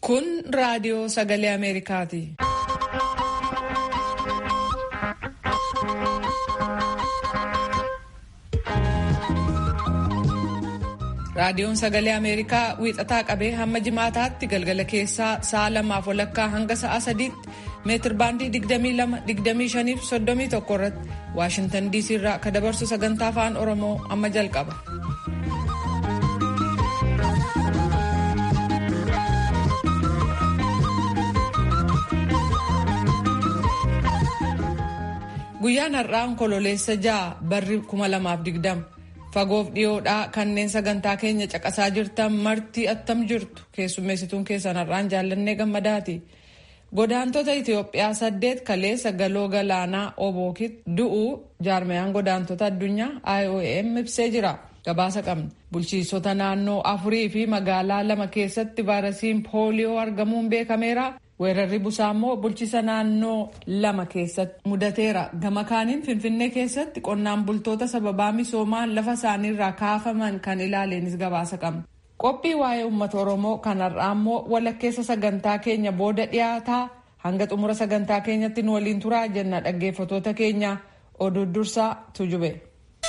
Kun raadiyoo sagalee Ameerikaati. Raadiyoon sagalee Ameerikaa wiixataa qabee hamma jimaataatti galgala keessaa sa'a lamaaf walakkaa hanga sa'a sadiitti meetir baandii 22-25-31 irratti Waashintan DC irraa ka dabarsu sagantaa afaan Oromoo amma jalqaba. Guyyaan har'aa onkololeessa ja'a barri 2020 fagoof dhiyoodhaa kanneen sagantaa keenya caqasaa jirtan marti attam jirtu keessummeessituun keessan har'aan jaallannee gammadaati. Godaantota Itoophiyaa saddeet kaleessa galoo galaanaa Obookitti du'uu jaarmayaan godaantota addunyaa IOM ibsee jira. Gabaasa qabna. Bulchiisota naannoo afurii fi magaalaa lama keessatti vaayirasiin pooliyoo argamuun beekameera. Weerarri busaa immoo bulchiisa naannoo lama keessatti mudateera. Gama kaaniin Finfinnee keessatti qonnaan bultoota sababaa misoomaan lafa isaaniirraa kaafaman kan ilaaleenis gabaasa qabna. Qophii waa'ee uummata Oromoo kan har'aa immoo walakkeessa sagantaa keenya booda dhiyaataa hanga xumura sagantaa keenyatti nu waliin turaa jenna dhaggeeffatoota keenya oduu dursaa tujube.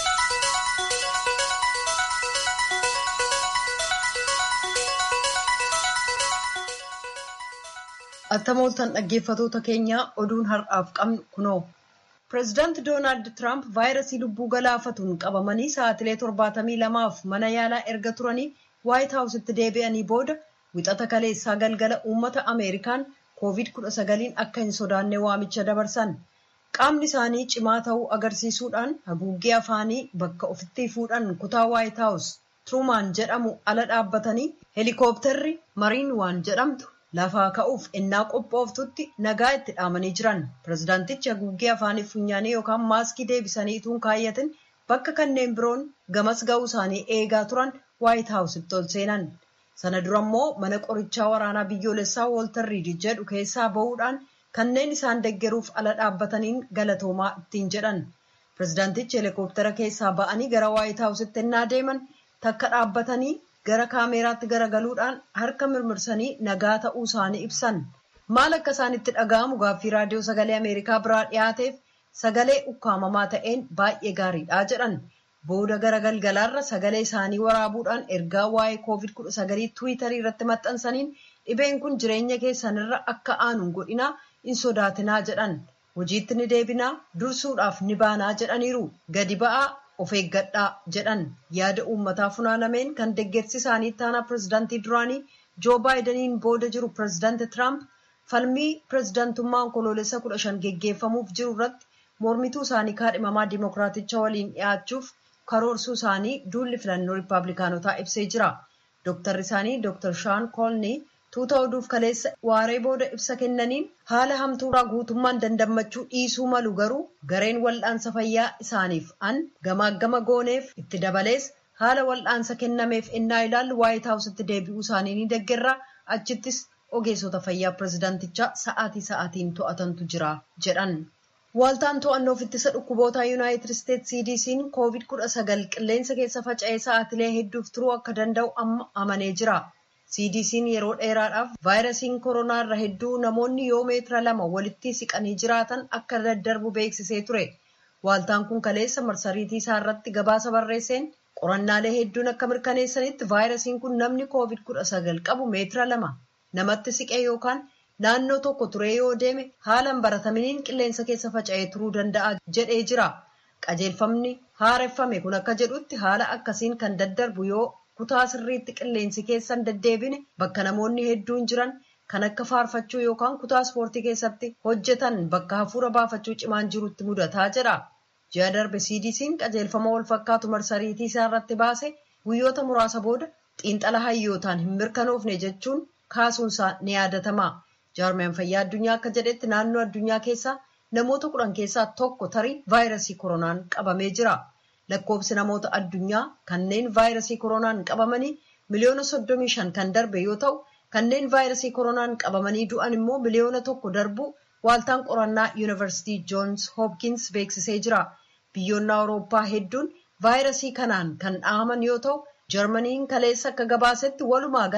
Attamooltan dhaggeeffatoota keenyaa oduun har'aaf qabnu kunoo. Pireezidaanti Doonaald Tiraamp vaayirasii lubbuu galaafatuun qabamanii sa'aatilee torbaatamii lamaaf mana yaalaa erga turanii Waayit Haawusitti deebi'anii booda wixata kaleessaa galgala uummata Ameerikaan koovid kudha sagaliin akka hin sodaanne waamicha dabarsan. Qaamni isaanii cimaa ta'uu agarsiisuudhaan haguuggee afaanii bakka ofitti fuudhan kutaa Waayit Haawus Truumaan jedhamu ala dhaabbatanii heelikooptarri Mariin waan jedhamtu lafaa ka'uuf ennaa qophooftutti nagaa itti dhaamanii jiran pirezidaantichi haguuggee afaanii funyaanii yookaan maaskii deebisanii ituun kaayyatin bakka kanneen biroon gamas ga'uu isaanii eegaa turan waayit haawusitti ol seenan sana dura immoo mana qorichaa waraanaa biyyoolessaa wooltar riid jedhu keessaa ba'uudhaan kanneen isaan deggeruuf ala dhaabbataniin galatoomaa ittiin jedhan pirezidaantichi heelikooptara keessaa ba'anii gara waayit haawusitti ennaa deeman takka dhaabbatanii gara kaameeraatti garagaluudhaan harka mirmirsanii nagaa ta'uu isaanii ibsan maal akka isaanitti dhaga'amu gaaffii raadiyoo sagalee ameerikaa biraa dhiyaateef sagalee ukkaamamaa ta'een baay'ee gaariidha jedhan booda gara galgalaarra sagalee isaanii waraabuudhaan ergaa waa'ee koovid kudha sagalii tiwiitarii irratti maxxansaniin dhibeen kun jireenya keessanirra akka aanuun godhinaa hin sodaatinaa jedhan hojiitti ni deebinaa dursuudhaaf ni baanaa jedhaniiru gadi ba'aa of eeggadhaa jedhan yaada uummataa funaanameen kan deggersi isaanii taanaa pirezidaantii duraanii joo baayidaniin booda jiru pirezidaanti tiraamp falmii pirezidaantummaa onkoloolessa kudha shan geggeeffamuuf jiru irratti mormituu isaanii kaadhimamaa dimookiraaticha waliin dhiyaachuuf karoorsuu isaanii duulli filannoo riippaabilikaanotaa ibsee jira dooktarri isaanii dooktar shaan koolnii tuuta oduuf kaleessa waaree booda ibsa kennaniin haala hamtuuraa guutummaan dandammachuu dhiisuu malu garuu gareen wal'aansa fayyaa isaaniif an gamaaggama gooneef itti dabalees haala wal'aansa kennameef ennaa ilaallu waayit haawusitti deebi'uu isaanii ni deggerra achittis ogeessota fayyaa pirezidaantichaa sa'aatii sa'aatiin to'atantu jira jedhan. Waaltaan to'annoof ittisa dhukkuboota yuunaayitid isteetsi CDC'n koovid kudha sagal qilleensa keessa faca'ee sa'aatilee hedduuf turuu akka danda'u amma amanee jira. CDC'n yeroo dheeraadhaaf vaayirasiin koronaa irra hedduu namoonni yoo meetira lama walitti siqanii jiraatan akka daddarbu beeksisee ture. Waaltaan kun kaleessa marsariitii isaa irratti gabaasa barreesseen qorannaalee hedduun akka mirkaneessanitti vaayirasiin kun namni koovid kudha sagal qabu meetira lama namatti siqee yookaan naannoo tokko turee yoo deeme haala hin barataminiin qilleensa keessa faca'ee turuu danda'a jedhee jira. Qajeelfamni haareffame kun akka jedhutti haala akkasiin kan daddarbu yoo kutaa sirriitti qilleensi keessan deddeebine bakka namoonni hedduun jiran kan akka faarfachuu yookaan kutaa ispoortii keessatti hojjetan bakka hafuura baafachuu cimaan jirutti mudataa jedha. Ji'a darbe CDC'n qajeelfama wal fakkaatu marsariitii isaa irratti baase guyyoota muraasa booda xiinxala hayyootaan hin mirkanoofne jechuun kaasuunsaa ni yaadatama. Jaarmiyaan fayyaa addunyaa akka jedhetti naannoo addunyaa keessaa namoota kudhan keessaa tokko tarii vaayirasii koronaan qabamee jira. Lakkoofsi namoota addunyaa kanneen vaayirasii koronaan qabamanii miliyoona soddomii shan kan darbe yoo ta'u kanneen vaayirasii koronaan qabamanii du'an immoo miliyoona tokko darbu waaltaan qorannaa yuunivarsiitii joons hoopkins beeksisee jira. Biyyoonni awurooppaa hedduun vaayirasii kanaan kan dhahaman yoo ta'u jarmaniin kaleessa akka gabaasetti walumaa gala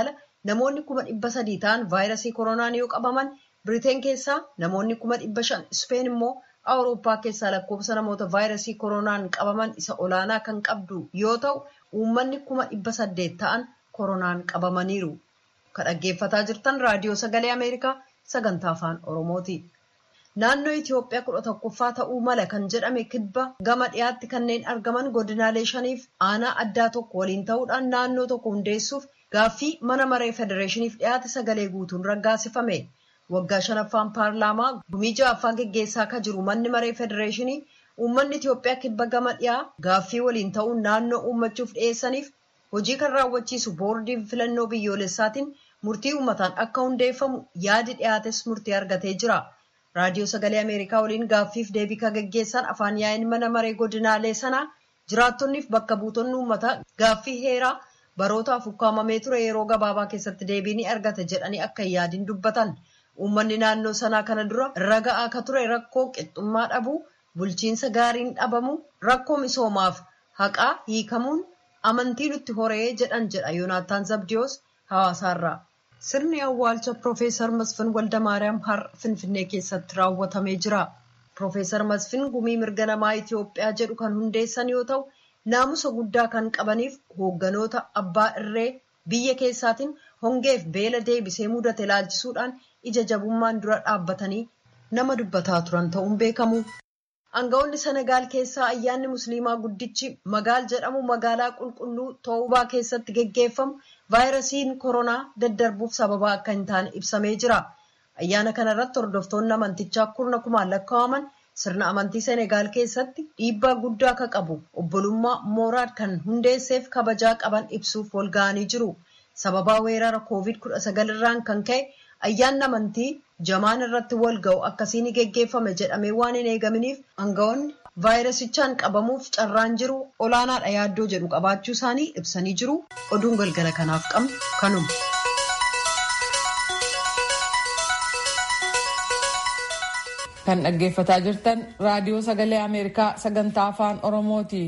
namoonni kuma dhibba sadii ta'an vaayirasii koronaan yoo qabaman biriteen keessaa namoonni kuma dhibba shan ispeen immoo awurooppaa keessaa lakkoofsa namoota vaayirasii koronaan qabaman isa olaanaa kan qabdu yoo ta'u uummanni kuma dhibba saddeet ta'an koronaan qabamaniiru. Kan dhaggeeffataa jirtan raadiyoo sagalee Ameerikaa sagantaa afaan Oromooti. Naannoo Itoophiyaa kudha tokkoffaa ta'uu mala kan jedhame kibba gama dhiyaatti kanneen argaman godinaalee shaniif aanaa addaa tokko waliin ta'uudhaan naannoo tokko hundeessuuf gaaffii mana maree federeeshiniif dhiyaate sagalee guutuun raggaasifame. Waggaa shanaffaan paarlaamaa gumii ja'affaa geggeessaa akka jiru manni maree federeeshinii uummanni Itoophiyaa kibba gama dhiyaa gaaffii waliin ta'uun naannoo uummachuuf dhiyeessaniif hojii kan raawwachiisu boordiin filannoo biyyoolessaatiin murtii uummataan akka hundeeffamu yaadi dhiyaates murtii argatee jira. Raadiyoo Sagalee Ameerikaa waliin gaaffiif deebii kan geggeessan afaan yaa'in mana maree godinaalee sanaa jiraattonniif bakka buutonni uummataa gaaffii heeraa barootaaf ukkaamamee ture yeroo gabaabaa keessatti deebii ni argata jedhanii akka hin yaadin dubbatan. Uummanni naannoo sanaa kana dura irra ga'aa akka ture rakkoo qixxummaa dhabuu, bulchiinsa gaariin dhabamu, rakkoo misoomaaf haqaa hiikamuun amantii nutti horee jedhan jedha Yoonaataan Zabdiyoos hawaasaarraa. Sirni awwaalcha Profeesar Masfin Waldamaariyaam har'a Finfinnee keessatti raawwatamee jira. Profeesar Masfin gumii mirga namaa Itoophiyaa jedhu kan hundeessan yoo ta'u, naamusa guddaa kan qabaniif hoogganoota abbaa irree biyya keessaatiin hongeef beela deebisee mudate ilaalchisuudhaan ija jabummaan dura dhaabbatanii nama dubbataa turan ta'uun beekamu. Aangawoonni Senegaal keessaa ayyaanni Musliimaa guddichi Magaal jedhamu magaalaa qulqulluu Toobaa keessatti geggeeffamu vaayirasiin koronaa daddarbuuf sababa akka hin taane ibsamee jira. Ayyaana kana irratti hordoftoonni amantichaa kurna kumaan lakkaa'aman sirna amantii Senegaal keessatti dhiibbaa guddaa akka qabu obbolummaa Mooraad kan hundeesseef kabajaa qaban ibsuuf wal ga'anii jiru. Sababaa weerara COVID-19 irraan kan ka'e ayyaanni amantii jamaan irratti wal ga'u akkasii ni geggeeffame jedhamee waan hin eegaminiif aangawoonni vaayirasichaan qabamuuf carraan jiru olaanaadha yaaddoo jedhu qabaachuu isaanii ibsanii jiru. Oduun galgala kanaaf qabnu kanuma. Kan dhaggeeffataa jirtan raadiyoo sagalee Ameerikaa sagantaa afaan Oromooti.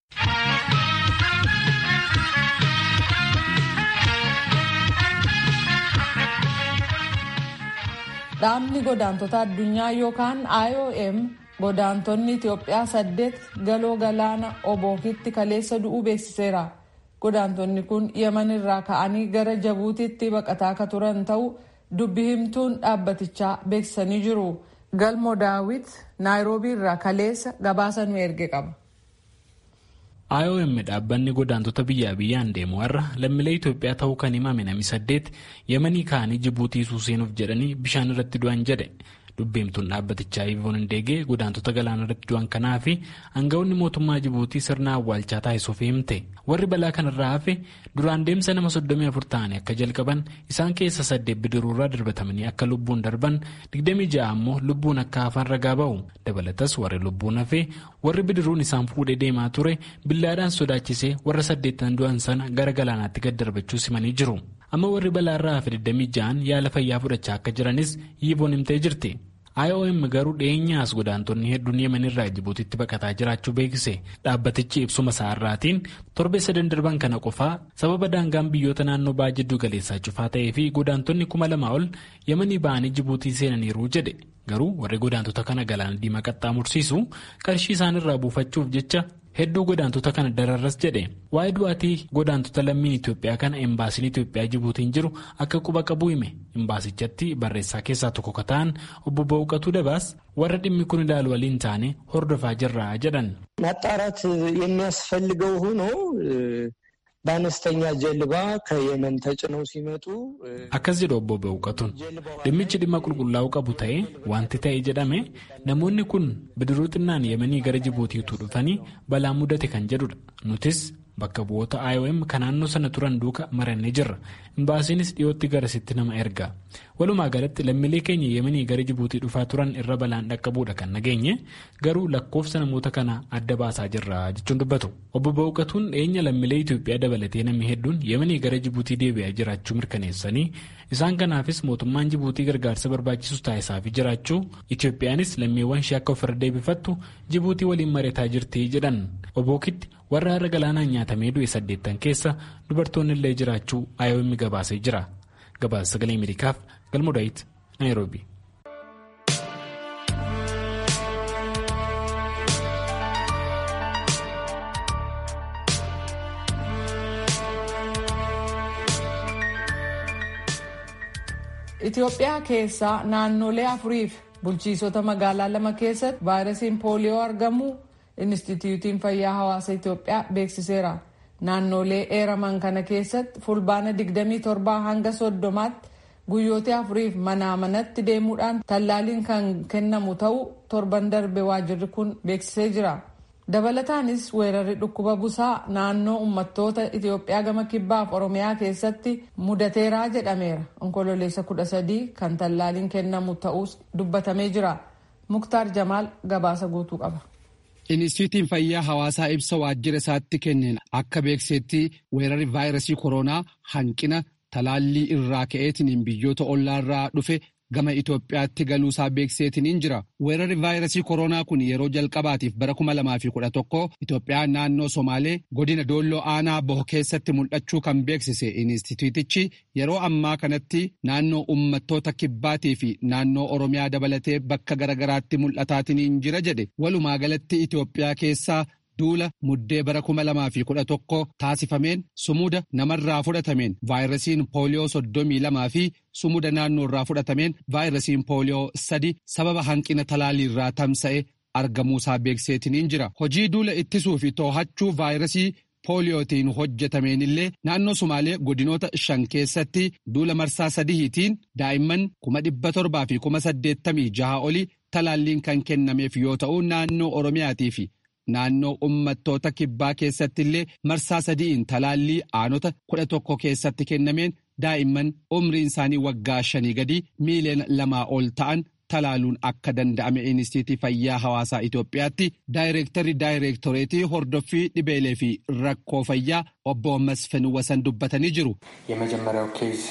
Dhaabni godaantota addunyaa yookaan IOM godaantonni Itoophiyaa saddeet galoo galaana obookitti kaleessa du'uu beeksiseera. Godaantonni kun Yemen irraa ka'anii gara Jabuutiitti baqataa akka turan ta'uu dubbi himtuun dhaabbatichaa beeksisanii jiru. Galmo Daawit Naayiroobii irraa kaleessa gabaasa nu erge qaba. IOM dhaabbanni godaantota biyyaa biyyaan deemu har'a lammiilee Itoophiyaa ta'uu kan himame namni saddeet Yemanii ka'anii Jibuutii seenuuf jedhanii bishaan irratti du'an jedhe. Dubbiimtuun dhaabbatichaa Ivoon Indeegee godaantota galaana irratti du'an kanaa fi aangawoonni mootummaa Jibuutii sirna awwaalchaa taasisuuf himte. Warri balaa kanarraa hafe duraan deemsa nama 34 ta'anii akka jalqaban isaan keessa saddeet bidiruurraa darbatamanii akka lubbuun darban 26 ammoo lubbuun akka hafan ragaa ba'u. Dabalatas warri lubbuun hafe warri bidiruun isaan fuudhee deemaa ture billaadhaan sodaachisee warra saddeettan du'an sana gara galaanaatti gad darbachuu simanii jiru. Amma warri balaarraa hafe 26 yaala fayyaa fudhachaa akka jiranis Ivoon himtee jirti. IOM garuu dhiyeenyaas godaantonni hedduun yemen irraa Jibuutiitti baqataa jiraachuu beeksise dhaabbatichi ibsuma isaarraatiin torbee sadan darban kana qofaa sababa daangaan biyyoota naannoo ba'aa jiddu galeessaa cufaa ta'ee fi godaantonni kuma lamaa ol yemanii ba'anii Jibuutii seenaniiru jedhe garuu warri godaantota kana galaana diimaa qaxxaamursiisu qarshii isaanirraa buufachuuf jecha hedduu godaantota kana dararras jedhe waa'ee du'aatii godaantota lammiin Itoophiyaa kana embaasiin Itoophiyaa Jibuutiin jiru akka quba qabu hime embaasichatti barreessaa keessaa tokko ka ta'an obbo Bawuqatuu Dabaas warra dhimmi kun ilaalu waliin taane hordofaa jirra jedhan. ማጣራት የሚያስፈልገው ሆኖ በአነስተኛ ጀልባ ከየመን ተጭነው ሲመጡ akkas jedhu obbo Bawuqatuun dhimmichi dhimma qulqullaa'uu qabu ta'ee wanti ta'e jedhame namoonni kun bidiruu xinnaan yemanii gara Jibuutiitu dhufanii balaa mudate kan jedhudha nutis bakka bu'oota IOM kan naannoo sana turan duuka marannee jirra imbaasiinis dhiyootti garasitti nama erga walumaa galatti lammiilee keenya yemanii gara Jibuutii dhufaa turan irra balaan dhaqqabuudha kan nageenye garuu lakkoofsa namoota kana adda baasaa jirra jechuun dubbatu obbo Bawuqatuun dhiyeenya lammiilee Itoophiyaa dabalatee namni hedduun yemanii gara Jibuutii deebi'aa jiraachuu mirkaneessanii isaan kanaafis mootummaan Jibuutii gargaarsa barbaachisu taasisaafii jiraachuu Itoophiyaanis lammiiwwan ishee akka ofirra deebifattu Jibuutii waliin mareetaa jirti jedhan obookitti warra har'a galaanaan nyaatamee du'e saddeettan keessa dubartoonni illee jiraachuu IOM gabaasee jira gabaasa sagalee ameerikaaf galmoo daawit naayiroobi. Itoophiyaa keessaa naannolee afuriif bulchiisota magaalaa lama keessatti vaayirasiin pooliyoo argamuu Inistituutiin Fayyaa Hawaasa Itoophiyaa beeksiseera. Naannolee eeraman kana keessatti fulbaana 27 hanga 30tti guyyoota afuriif manaa manatti deemuudhaan tallaaliin kan kennamu ta'uu torban darbe waajirri kun beeksisee jira. dabalataanis weerarri dhukkuba busaa naannoo uummattoota Itoophiyaa gama kibbaaf Oromiyaa keessatti mudateeraa jedhameera. Onkololeessa kudha sadii kan tallaaliin kennamu ta'us dubbatamee jira. Muktaar Jamaal gabaasa guutuu qaba. Inistituutiin fayyaa hawaasaa ibsa waajjira isaatti kenneen akka beeksetti weerarri vaayirasii koronaa hanqina talaallii irraa ka'eetiin biyyoota ollaarraa dhufe gama Itoophiyaatti galuusaa beekseetiniin jira. Weerarri vaayirasii koronaa kun yeroo jalqabaatiif bara 2011 Itoophiyaa naannoo Somaalee godina Doolloo Aanaa Boho keessatti mul'achuu kan beeksise Inistituutichi yeroo ammaa kanatti naannoo uummattoota kibbaatii fi naannoo Oromiyaa dabalatee bakka garagaraatti mul'ataatiniin jira jedhe. Walumaa galatti Itoophiyaa keessaa duula muddee bara 2011 taasifameen sumuda namarraa fudhatameen vaayirasiin pooliyoo 32 fi sumuda naannoo irraa fudhatameen vaayirasiin pooliyoo 3 sababa hanqina talaaliirraa tamsa'e argamuusaa beekseetiniin jira. Hojii duula ittisuu fi too'achuu vaayirasii pooliyootiin hojjetameen illee naannoo Sumaalee godinoota shan keessatti duula marsaa sadihiitiin daa'imman kuma dhibba torbaa fi kuma saddeettamii jaha olii talaalliin kan kennameef yoo ta'u naannoo Oromiyaatii fi naannoo uummattoota kibbaa keessatti illee marsaa sadi'iin talaallii aanota kudha tokko keessatti kennameen daa'imman umriin isaanii waggaa shanii gadi miiliyoona lamaa ol ta'an talaaluun akka danda'ame inistiitii fayyaa hawaasaa Itoophiyaatti daayireektarri daayireektoreetii hordoffii dhibeelee fi rakkoo fayyaa obbo Masfin Wasan dubbatanii jiru. የመጀመሪያው ኬዝ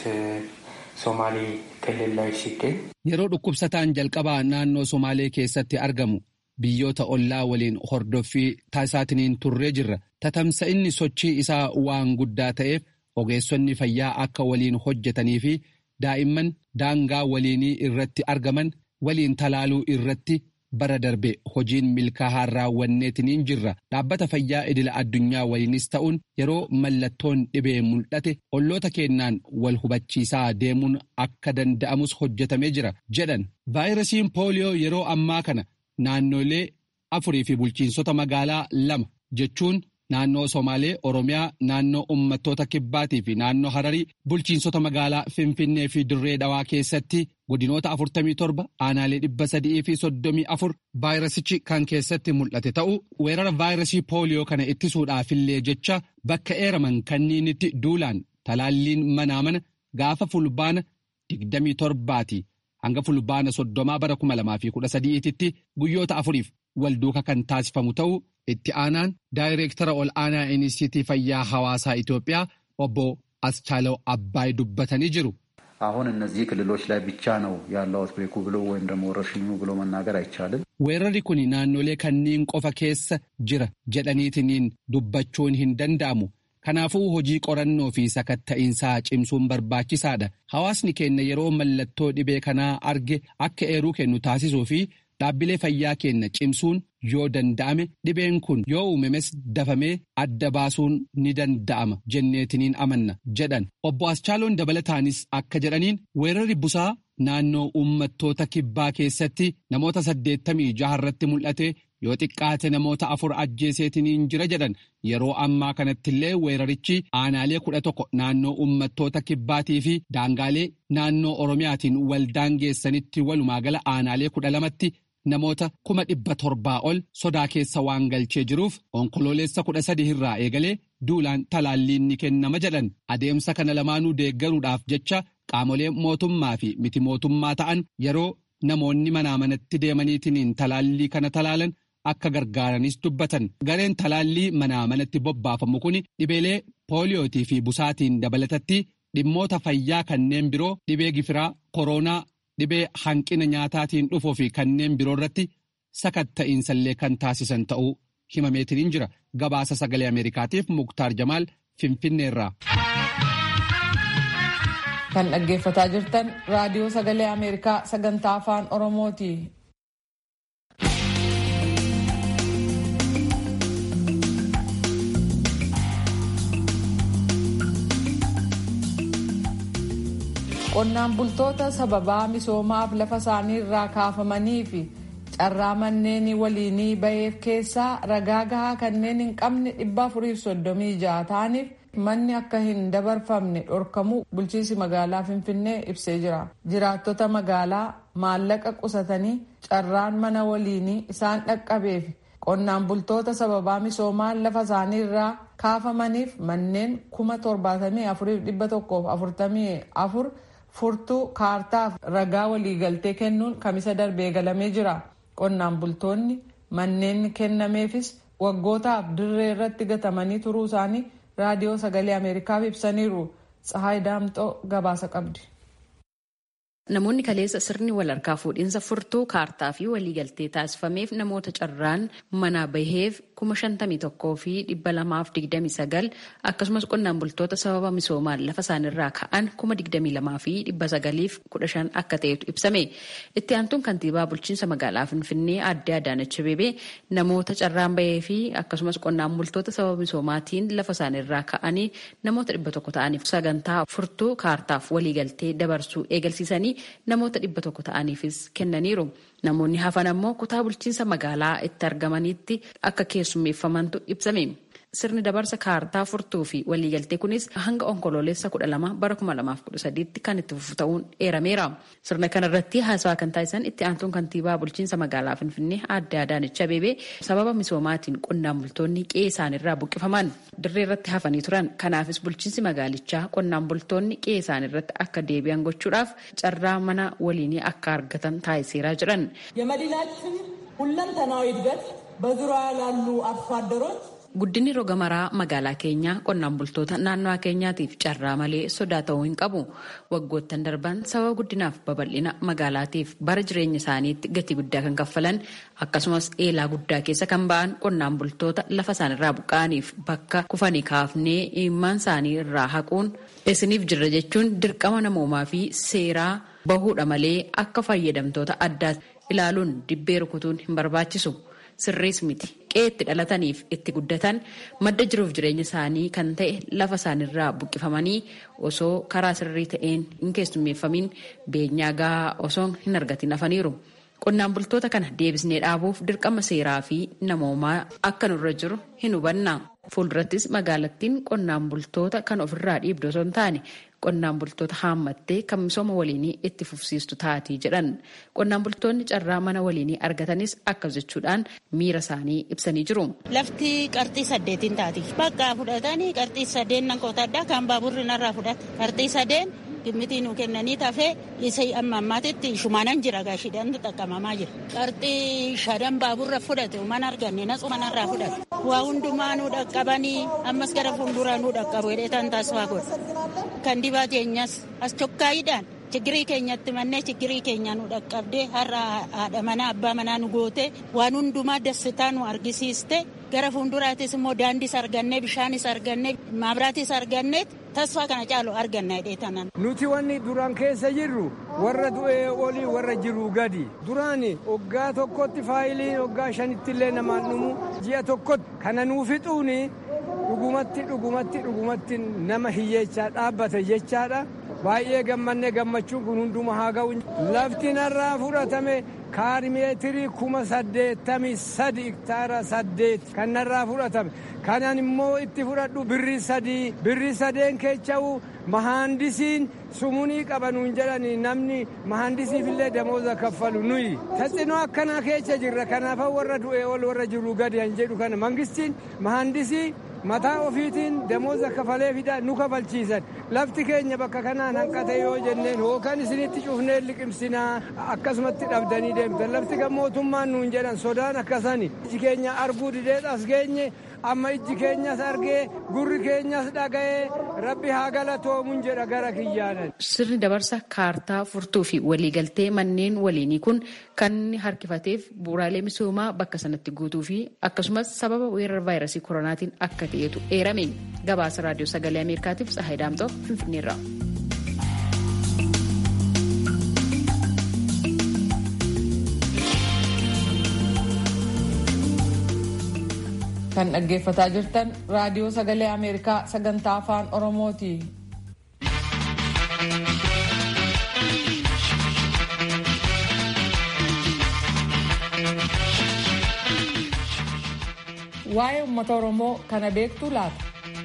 ሶማሌ ክልል ላይ ሲገኝ yeroo dhukkubsataan jalqabaa naannoo Somaalee keessatti argamu biyyoota ollaa waliin hordoffii taasisaatiniin turree jirra. Tatamsa'inni sochii isaa waan guddaa ta'eef ogeessonni fayyaa akka waliin hojjetanii fi daa'imman daangaa waliinii irratti argaman waliin talaaluu irratti bara darbe hojiin milkaa'aa raawwanneetiniin jirra. Dhaabbata fayyaa idila addunyaa waliinis ta'uun yeroo mallattoon dhibee mul'ate olloota kennaan wal hubachiisaa deemuun akka danda'amus hojjetamee jira jedhan. Vaayirasiin pooliyoo yeroo ammaa kana naannolee afurii fi bulchiinsota magaalaa lama jechuun naannoo Somaalee, Oromiyaa, naannoo uummattoota kibbaatii fi naannoo Hararii bulchiinsota magaalaa Finfinnee fi Dirree Dhawaa keessatti godinoota 47 aanaalee 300 fi 34 vaayirasichi kan keessatti mul'ate ta'uu weerara vaayirasii pooliyoo kana ittisuudhaafillee jecha bakka eeraman kanniinitti duulaan talaalliin manaa mana gaafa fulbaana 27ti. hanga fulbaana soddomaa bara kuma lamaa fi kudha sadiititti guyyoota afuriif walduuka kan taasifamu ta'uu itti aanaan daayireektara ol aanaa inistiitii fayyaa hawaasaa Itoophiyaa obbo Aschaalaw Abbaay dubbatanii jiru. አሁን እነዚህ ክልሎች ላይ ብቻ ነው ያለው አውትብሬኩ ብሎ ወይም ደግሞ ወረርሽኙ ብሎ መናገር አይቻልም። weerarri kun naannolee kanniin qofa keessa jira jedhaniitiniin dubbachuun hin danda'amu. Kanaafuu hojii qorannoo fi sakatta'iinsaa cimsuun barbaachisaadha. Hawaasni keenya yeroo mallattoo dhibee kanaa arge akka eeruu kennu taasisuu fi dhaabbilee fayyaa keenya cimsuun yoo danda'ame dhibeen kun yoo uumames dafamee adda baasuun ni danda'ama jenneetiniin amanna jedhan. Obbo Aschaaloon dabalataanis akka jedhaniin weerarri busaa naannoo uummattoota kibbaa keessatti namoota saddeettamii jaharratti mul'ate. yoo xiqqaate namoota afur ajjeeseetiniin jira jedhan yeroo ammaa kanattillee weerarichi aanaalee kudha tokko naannoo uummattoota kibbaatii fi daangaalee naannoo oromiyaatiin waldaangeessanitti walumaa gala aanaalee kudha lamatti namoota kuma dhibba torbaa ol sodaa keessa waan galchee jiruuf onkololeessa kudha sadi irraa eegalee duulaan talaalliin ni kennama jedhan adeemsa kana lamaanuu deeggaruudhaaf jecha qaamolee mootummaa fi miti mootummaa ta'an yeroo namoonni manaa manatti deemaniitiin talaallii kana talaalan akka gargaaranis dubbatan gareen talaallii manaa manatti bobbaafamu kun dhibeelee pooliyootii fi busaatiin dabalatatti dhimmoota fayyaa kanneen biroo dhibee gifiraa kooroonaa dhibee hanqina nyaataatiin dhufuu fi kanneen biroo irratti sakatta'iinsallee kan taasisan ta'uu himameetiniin jira gabaasa sagalee ameerikaatiif muktaar jamaal finfinneerraa. kan dhaggeeffataa jirtan raadiyoo sagalee ameerikaa sagantaa afaan oromooti. qonnaan bultoota sababaa misoomaaf lafa isaanii irraa kaafamanii fi carraa manneen waliinii baheef keessaa ragaa gahaa kanneen hin qabne dhibba afuriif soddomii ja'a ta'aniif manni akka hin dabarfamne dhorkamuu bulchiinsi magaalaa finfinnee ibsee jira jiraattota magaalaa maallaqa qusatanii carraan mana waliinii isaan dhaqqabeef qonnaan bultoota sababaa misoomaan lafa isaanii irraa kaafamaniif manneen kuma torbaatamii afuriif dhibba tokkoof afurtamii afur furtuu kaartaaf ragaa waliigaltee kennuun kamisa darbee galamee jira qonnaan bultoonni manneen kennameefis waggootaaf dirree irratti gatamanii turuu isaanii raadiyoo sagalee ameerikaaf ibsaniiru tsahaay daamxoo gabaasa qabdi. Namoonni kaleessa sirni wal harkaa fuudhinsa furtuu kaartaa fi waliigaltee taasifameef namoota carraan manaa baheef kuma shantamii tokkoo fi dhibba lamaaf digdamii sagal akkasumas qonnaan bultoota sababa misoomaan lafa isaanirraa ka'an kuma digdamii lamaa fi dhibba sagaliif kudha shan akka ta'etu ibsame. Itti aantuun kantiibaa bulchiinsa magaalaa Finfinnee aadde Adaanach Abeebee namoota carraan bahee fi akkasumas qonnaan bultoota sababa misoomaatiin lafa isaanirraa ka'anii namoota dhibba tokko ta'aniif sagantaa furtuu kaartaaf waliigaltee dabarsuu eegalsiisanii namoota dhibba tokko ta'aniifis kennaniiru. Namoonni hafan ammoo kutaa bulchiinsa magaalaa itti argamanitti akka keessummeeffamantu ibsame. Sirni dabarsa kaartaa furtuu fi waliigaltee kunis hanga onkoloolessa kudha lama bara kuma lamaaf kudha sadiitti kan itti fufu ta'uun eerameera. Sirna kanarratti haasawaa kan taasisan itti aantuun kantiibaa bulchiinsa magaalaa Finfinnee aadde Adaanech Abeebee sababa misoomaatiin qonnaan bultoonni qe'ee isaanirraa buqqifaman dirree irratti hafanii turan. Kanaafis bulchiinsi magaalichaa qonnaan bultoonni qe'ee isaanirratti akka deebi'an gochuudhaaf carraa mana waliinii akka argatan taasiseeraa jiran. የመዲናችን ሁለንተናዊ እድገት በዙሪያ ላሉ አርሶ አደሮች Guddinni roga maraa magaalaa keenyaa qonnaan bultoota naannawaa keenyaatiif carraa malee sodaa ta'uu hin qabu. Waggoottan darban sababa guddinaaf babal'ina magaalaatiif bara jireenya isaaniitti gatii guddaa kan kaffalan akkasumas eelaa guddaa keessa kan ba'an qonnaan bultoota lafa isaanirraa buqqa'aniif bakka kufanii kaafnee imimmaan isaanii irraa haquun isiniif jirra jechuun dirqama namoomaa fi seeraa bahuudha malee akka fayyadamtoota addaatti ilaaluun dibbee rukutuun hin barbaachisu. Sirriis miti qe'eetti dhalataniif itti guddatan madda jiruuf jireenya isaanii kan ta'e lafa isaanirraa buqqifamanii osoo karaa sirrii ta'een hin keessummeeffamin beenyaa gahaa osoo hin argatin hafaniiru. Qonnaan bultoota kana deebisnee dhaabuuf dirqama seeraa fi namoomaa akka nurra jiru hin hubanna. Fuuldurattis magaalattiin qonnaan bultoota kan ofirraa dhiibdu osoo hin taane qonnaan bultoota haammattee kan misooma waliinii itti fufsiistu taatii jedhan. Qonnaan bultoonni carraa mana waliinii argatanis akkas jechuudhaan miira isaanii ibsanii jiru. Lafti qarxii saddeetiin taati. Bakka fudhatanii qarxii sadeen nan qotadha kan baaburri narraa fudhata. Qarxii sadeen gimmitii nu kennanii tafee isa amma ammaatitti shumaanan jira gaashiidhaan xaqqabamaa jira. Qarxii shadan baaburra fudhate mana arganne natsu manarraa fudhate. Waa hundumaa nu dhaqqabanii ammas gara fuulduraa nu dhaqqabu hidheetan taasifaa godha. Kan dibaa keenyas as chokkaayiidhaan chigirii keenyatti mannee chigirii keenya nu dhaqqabdee har'a haadha manaa abbaa manaa nu goote waan hundumaa dassitaa nu argisiiste gara fuulduraatis immoo daandiis argannee bishaanis argannee maabiraatis argannee tasfaa kana caalu arganna hidheetanan. Nuti wanni duraan keessa jirru warra du'ee olii warra jiru gadi. Duraan hoggaa tokkotti faayiliin hoggaa shanitti illee namaan dhumu ji'a tokkotti kana nuu fixuuni dhugumatti dhugumatti dhugumatti nama hiyyeechaa dhaabbate jechaadha. Baay'ee gammannee gammachuun kun hunduma haa ga'u. Lafti narraa fudhatame kaarimeetirii kuma saddeettamii sadi iktaara saddeet kan narraa fudhatame. Kanan immoo itti fudhadhu birrii sadii birrii sadeen keecha'u mahaandisiin sumunii qabanuun jedhani namni mahaandisiifillee damooza kaffalu nuyi. Taxinoo akkanaa keessa jirra kanaaf warra du'ee ol warra jiru gadi han jedhu kana mangistiin mahaandisii mataa ofiitiin damooza kafalee fida nu kafalchiisan lafti keenya bakka kanaan hanqate yoo jenneen hookan isinitti cufnee liqimsinaa akkasumatti dhabdanii deemtan lafti kan mootummaan nuun jedhan sodaan akkasani iji keenya arguu didee as geenye amma iji keenyas argee gurri keenyas dhaga'ee rabbi haa galatoomuun jedha gara kiyyaanan. Sirni dabarsa kaartaa furtuu fi waliigaltee manneen waliinii kun kan inni harkifateef bu'uuraalee misoomaa bakka sanatti guutuu fi akkasumas sababa weerara vaayirasii koronaatiin akka ta'etu eerame gabaasa raadiyoo sagalee ameerikaatiif tsahayi daamxoo finfinneerra. kan dhaggeeffataa jirtan raadiyoo sagalee ameerikaa sagantaa afaan oromooti. waa'ee uummata oromoo kana beektuu laata.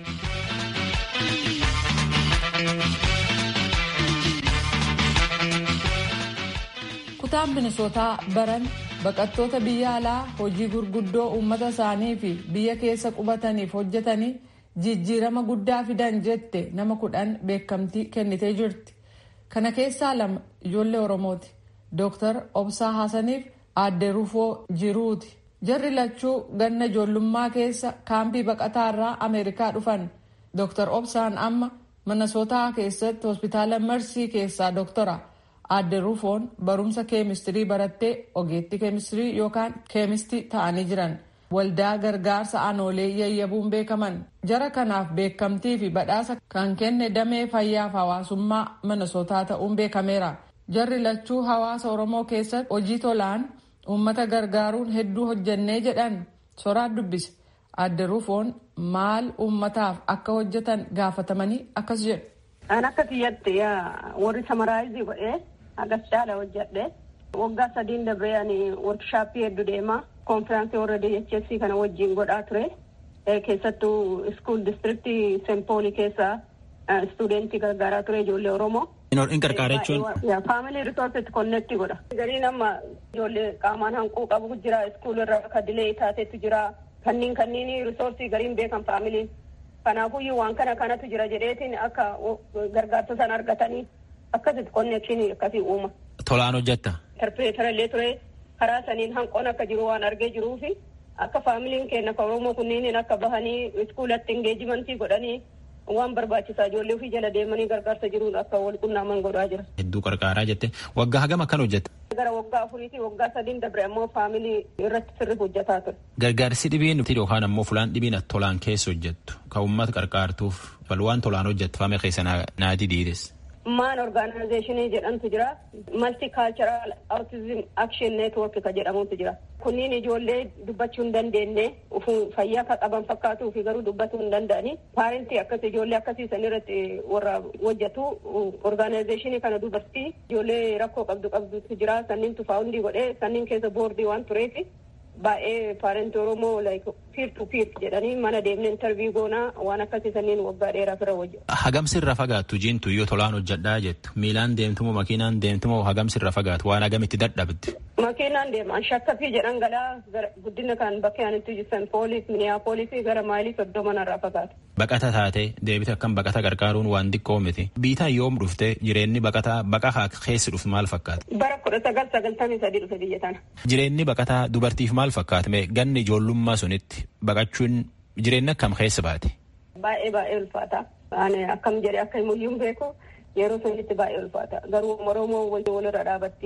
kutaan minisootaa baran baqattoota biyya alaa hojii gurguddoo uummata isaanii fi biyya keessa qubataniif hojjetanii jijjiirama guddaa fidan jette nama kudhan beekamtii kennitee jirti. kana keessaa lama ijoollee oromooti. dooktar obsaa haasaniif aadde rufoo jiruuti. jarri lachuu ganna ijoollummaa keessa kaampii baqataa irraa ameerikaa dhufan dooktar obsaan amma minnesootaa keessatti hospitaala marsii keessaa dooktora aadde rufoon barumsa keemistirii barattee ogeettii keemistirii yookaan keemistii ta'anii jiran waldaa gargaarsa aanoolee yayyabuun beekaman jara kanaaf beekamtii fi badhaasa kan kenne damee fayyaaf hawaasummaa minnesootaa ta'uun beekameera jarri lachuu hawaasa oromoo keessatti hojii tolaan uummata gargaaruun hedduu hojjannee jedhan soraan dubbise aadde rufoon maal uummataaf akka hojjetan gaafatamanii akkas jedhu. An akka kiyyatti warri samaraayizii godhee agas caala hojjedhe waggaa sadiin dabree ani workshaappii hedduu deema konfiraansii warra DHS kana wajjin godhaa ture keessattuu iskuul distriktii sempoolii keessa istuudentii gargaaraa ture ijoollee Oromoo. In qarqaara jechuun. Faamilii risoorsitti konneektii godha. Gariin amma ijoollee qaamaan hanquu qabu jira iskuulirra akka dilee taatetu jira kanniin kanniin risoorsii gariin beekan faamiliin. Kanaafuyyuu waan kana kanatu jira jedheetiin akka gargaarsa sana argatanii akkasitti konneekshinii akkasii uuma. Tolaan hojjetta. Interpreetara illee ture karaa saniin hanqoon akka jiru waan argee jiruufi akka faamiliin keenya kan Oromoo kunniin akka bahanii iskuulatti ingeejimantii godhanii waan barbaachisaa ijoollee ofii jala deemanii gargaarsa jiruun akka wal qunnaaman godhaa jira. Hedduu qarqaaraa jette waggaa hagam akkan hojjette. Gara waggaa afuriitii waggaa sadiin dabre ammoo faamilii irratti sirri hojjetaa ture. Gargaarsi dhibiin yookaan ammoo fulaan dhibiin tolaan keessa hojjettu kan uummata qarqaartuuf bal waan tolaan hojjettu faame keessa naati diides. maan orgaanaayzeeshinii jedhamtu jira maltikaalcharal autism action network ka jedhamutu jira kunniin ijoollee dubbachuu hin dandeenye fayyaa ka qaban fakkaatuu fi garuu dubbatuu hin danda'ani paarentii akkas ijoollee akkasii san irratti warra hojjetu orgaanaayzeeshinii kana dubartii ijoollee rakkoo qabdu qabdutu jira sanniin tufaawundii godhee sanniin keessa boordii waan tureefi baay'ee paarentii oromoo like piir tu piir jedhanii mana deemne intarvii goonaa waan akkasii sanniin waggaa dheeraaf irra hojjetu. Hagamsi irra fagaattu jiintu yoo tolaan hojjedhaa jettu miilaan deemtumoo makiinaan deemtumoo hagamsi irra fagaatu waan hagamitti dadhabdi. Makiinaan deemaan shakkafii jedhan galaa guddina kan bakka aanitti jiran poolis miniyaapolisii gara maayilii soddoma irraa fagaatu. Baqata taatee deebite akkam baqata gargaaruun waan xiqqoo miti. Biitaa yoom dhufte jireenyi baqataa baqahaa keessa dhufu maal fakkaata? Bara kudha sagal sagaltamii sadii dhufe biyya tana. Jireenyi baqataa dubartiif maal fakkaata? Ganni ijoollummaa sunitti baqachuun jireenya akkam keessa baate? Baay'ee baay'ee ulfaata. Ani akkam jedhee akka himuyyuun beeku yeroo sunitti baay'ee ulfaata. Garuu Oromoo walirra dhaabatti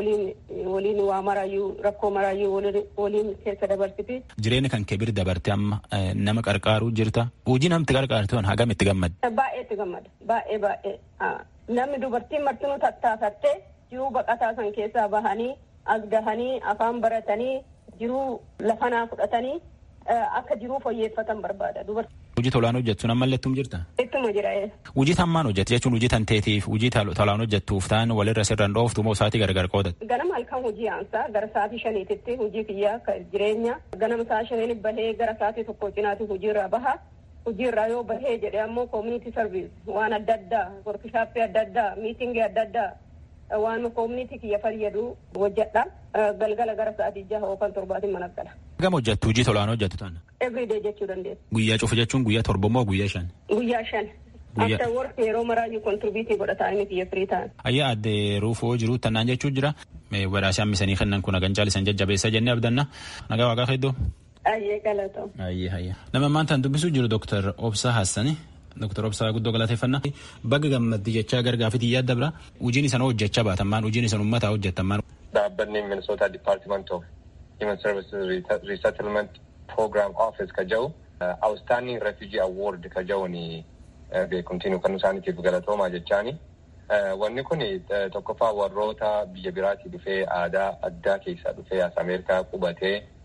waliin waa maraayyuu rakkoo maraayyuu waliin keessa dabarsiti. Jireenya kan kee bira dabarte amma nama qarqaaruu jirta. Hojii namti qarqaartu hagam itti gammada? Baay'ee itti gammada. Baay'ee baay'ee. Namni dubartiin martinuu tattaafattee jiruu baqataa san keessaa bahanii as gahanii afaan baratanii jiruu lafanaa fudhatanii akka jiruu fooyyeffatan barbaada. Hojii tolaan hojjettu nama mallattuun jirta? Ittuma jira. Hojii tammaan hojjetti jechuun hojii tanteetiif hojii tolaan hojjettuuf ta'an walirra sirraan dhooftu moo sa'aatii gargar qoodatti? Ganama halkan hojii aansaa gara sa'aatii shaniititti hojii kiyyaa jireenya ganama sa'a shaniin bahee gara sa'aatii tokko cinaatti hojiirraa baha. Hojiirraa yoo bahee jedhee ammoo community service waan adda addaa workshaappii adda addaa miitingii adda addaa waan koominitii kiyya fayyadu hojjedha galgala gara sa'aatii jaha yookaan torbaatiin mana gala. Gama hojjettu hojii tolaan hojjettu tana. Everyday jechuu dandeessa. Guyyaa cufa jechuun guyyaa torba moo guyyaa shan? Guyyaa shan. After work yeroo maraayyuu kontribiitii godhata inni kiyya firii ta'an. Ayyaa addee ruufoo jiru tannaan jechuu jira. Badhaasii hammisanii kennan kun hagan caalisan jajjabeessa jennee abdanna. Nagaa waaqaa hedduu. Ayyee galatoo. Ayyee ayyee. Nama ammaan dubbisuu jiru Dooktar Obsaa Hassani. Dooktar Obsaa guddoo galateeffannaa. Baga gammaddi jechaa gargaafitii yaadda bira. Hojiin isaan hojjechaa baatamaan hojiin isaan uummataa hojjetamaan. Dhaabbanni Minnesota Department of Human Services Resettlement Program Office ka jedhu Outstanding Refugee Award ka jedhuun beekumtiin kan isaaniitiif galatoomaa jechaani. Wanni kun tokkoffaa warroota biyya biraatii dhufee aadaa addaa keessaa dhufee as Ameerikaa qubatee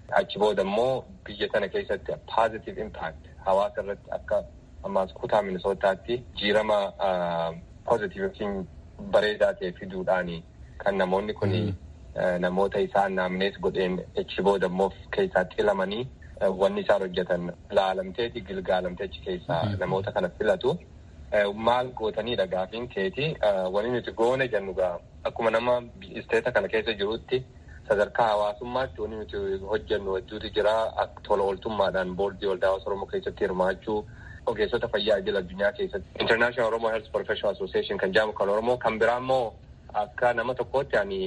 achi booda immoo biyya sana keessatti positive impact hawaasa irratti akka ammaas kutaa minisootaatti jiirama positive yookiin bareedaa ta'e fiduudhaani kan namoonni kun namoota isaan naamnees godheen achi booda immoo keessaa xilamanii wanni isaan hojjetan laalamteeti gilgaalamtee achi keessaa namoota kana filatu. Maal gootanidha gaafiin keeti wanni nuti goone jennu gaa akkuma nama isteeta kana keessa jirutti sadarkaa hawaasummaatti wanni nuti hojjennu hedduutu jira tola ooltummaadhaan boordii waldaa hawaasa oromoo keessatti hirmaachuu ogeessota fayyaa idil addunyaa keessatti international oromoo health professional association kan jedhamu kan oromoo kan biraa immoo akka nama tokkootti ani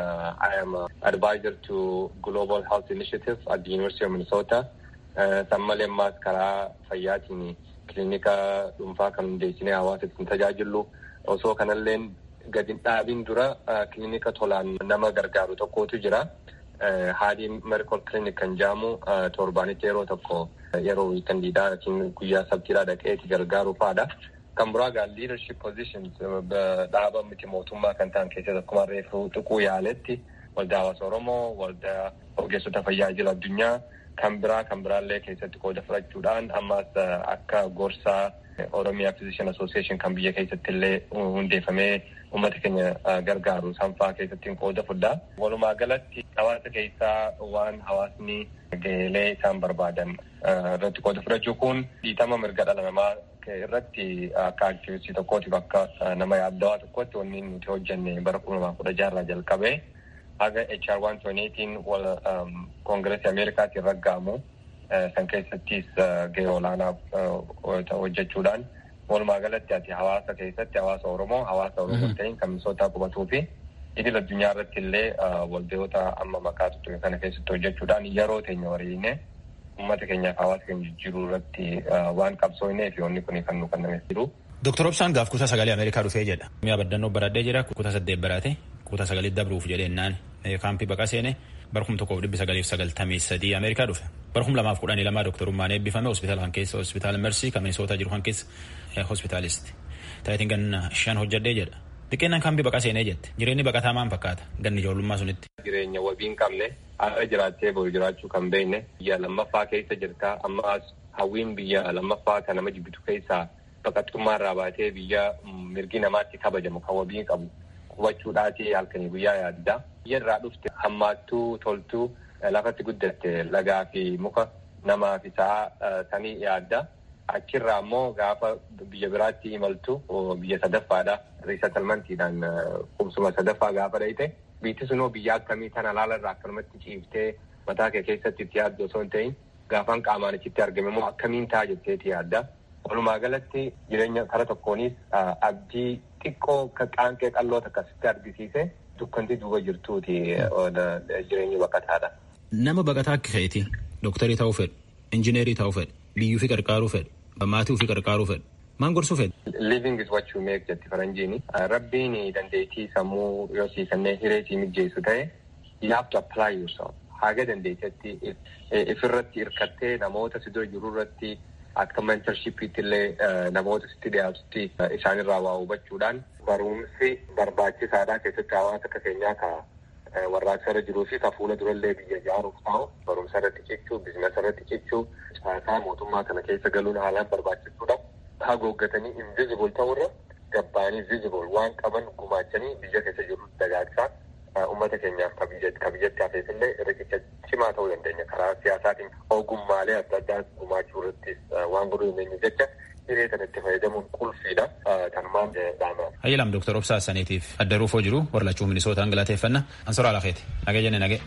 I am advisor to global health initiative at the university of Minnesota san malee ammaas karaa fayyaatiin kilinika dhuunfaa kan hundeessinee hawaasa ittiin tajaajillu osoo kanalleen gadi dhaabiin dura kilinika tolaan nama gargaaru tokkotu jira. Haadii medical clinic kan jedhamu torbaanitti yeroo tokko yeroo wiikandiidhaa yookiin guyyaa sabtiidhaa dhaqeeti gargaaru fa'aadha. Kan biraa gaa leadership positions dhaaba miti mootummaa kan ta'an keessatti akkuma reefu tuquu yaaletti waldaa hawaasa Oromoo, waldaa ogeessota fayyaa idil addunyaa kan biraa kan biraallee keessatti qooda fudhachuudhaan ammas akka gorsaa Oromiyaa Physician Association kan biyya keessatti illee hundeeffamee uummata keenya gargaaru sanfaa keessatti qooda fudhaa. Walumaa galatti hawaasa keessaa waan hawaasni gaheelee isaan barbaadan irratti qooda fudhachuu kun dhiitama mirga dhala namaa irratti akka aktivistii tokkootiif akka nama yaaddawaa tokkotti wanni nuti hojjenne bara kuma lamaa kudha jaarraa jalqabee haga HR 128 wal koongireesii Ameerikaatiin raggaamu san keessattis gahee olaanaa hojjechuudhaan walumaa galatti ati hawaasa keessatti hawaasa Oromoo hawaasa Oromoo ta'in kan misootaa qubatuu fi idil addunyaa irratti illee waldayoota amma maqaa tuttuqe kana keessatti hojjechuudhaan yeroo teenya wariine uummata keenyaaf hawaasa keenya jijjiiruu irratti waan qabsoofnee fi wanni kun kan nu kennameef jiru. Dooktar Obsaan gaaf kutaa sagalee Ameerikaa dhufee jedha. Mi'a baddannoo baradhee jira kutaa saddeet baraate kutaa sagalee dabruuf jedheennaan kaampii baqa seene bara kuma tokkoof dhibbi sagaliif sagaltamii sadii Ameerikaa dhufe. Bara kuma lamaaf kudhanii lamaa dooktarummaan eebbifame hospitaala kan keessa hospitaala Mersii kan Minisoota jiru kan keessa hospitaalisti. Taayitiin ganna shan hojjedhee jedha. Xiqqeennan kaampii baqa seenee jette. Jireenyi baqataa maal fakkaata? Ganni ijoollummaa sunitti. Jireenya wabii hin qabne har'a jiraattee boru jiraachuu kan beekne biyya lammaffaa keessa jirta ammas hawwiin biyya lammaffaa kan nama jibbitu keessaa baqattummaa irraa baatee biyya mirgi namaatti kabajamu kan wabii qabu qubachuudhaati halkanii guyyaa yaadda. Biyya irraa dhufte hammaattuu toltuu lafatti guddatte lagaa fi muka namaa fi sa'a sanii yaadda. Achirraa immoo gaafa biyya biraatti imaltu biyya sadaffaadha. Riisatalmantiidhaan qubsuma sadaffaa gaafa dhayite biitti sunoo biyya akkamii tana laala irraa akkanumatti ciiftee mataa kee keessatti itti yaaddu osoo hin ta'in gaafan qaamaan achitti argame immoo akkamiin ta'a jetteeti yaadda. Walumaa galatti jireenya kara tokkoonis abdii xiqqoo qaanqee qalloo akkasitti argisiise dukkanti duuba jirtuuti jireenyi baqataadha. Nama baqataa akka ka'eeti dooktarii ta'uu fedhu, injineerii ta'uu fedhu, biyyuu fi qarqaaruu fedhu, maatii ofii qarqaaruu fedhu. Maal gorsuu fedhu? Living is what you make jetti faranjiini. Rabbiin dandeettii sammuu yoo sii kennee hiree sii mijeessu ta'e you have to apply yourself. Haga dandeettii ifirratti hirkattee namoota si dura jiru irratti akka mentorshipiitti illee namoota sitti dhiyaatutti isaanirraa waa hubachuudhaan barumsi barbaachisaadha keessatti hawaasa akka keenyaa ka warraaqsa irra jiruu fi ka fuula durallee biyya ijaaruuf ta'u barumsa irratti cichuu bizinasa irratti cichuu caasaa mootummaa kana keessa galuun haalaan barbaachisaadha. Hagooggatanii invisible ta'urra gabbaanii visible waan qaban gumaachanii biyya keessa jiru dagaagsaa uummata keenyaaf ka biyyatti hafeef illee riqicha cimaa ta'uu dandeenya karaa siyaasaatiin ogummaalee adda addaa gumaachuu irratti waan godhuu dandeenyu jecha hiree kana itti fayyadamuun qulfiidha kanumaan dhaama. Hayyilaam Dooktar Obsaa Saniitiif adda ruufoo jiru warlachuu minisootaan galateeffanna ansora alakeeti nagee jenne nagee.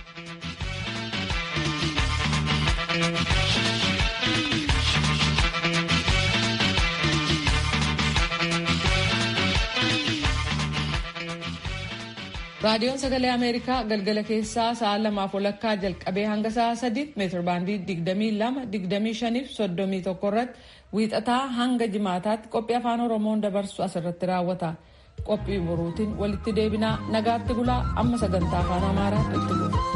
raadiyoon sagalee ameerikaa galgala keessaa sa'a lamaaf walakkaa jalqabee hanga sa'a sadiitti meetir baandii digdamii lama digdamii shaniif soddomii tokko irratti wiixataa hanga jimaataatti qophii afaan oromoon dabarsu asirratti raawwata qophii boruutiin walitti deebinaa nagaatti bulaa amma sagantaa afaan amaaraatti itti bu'a.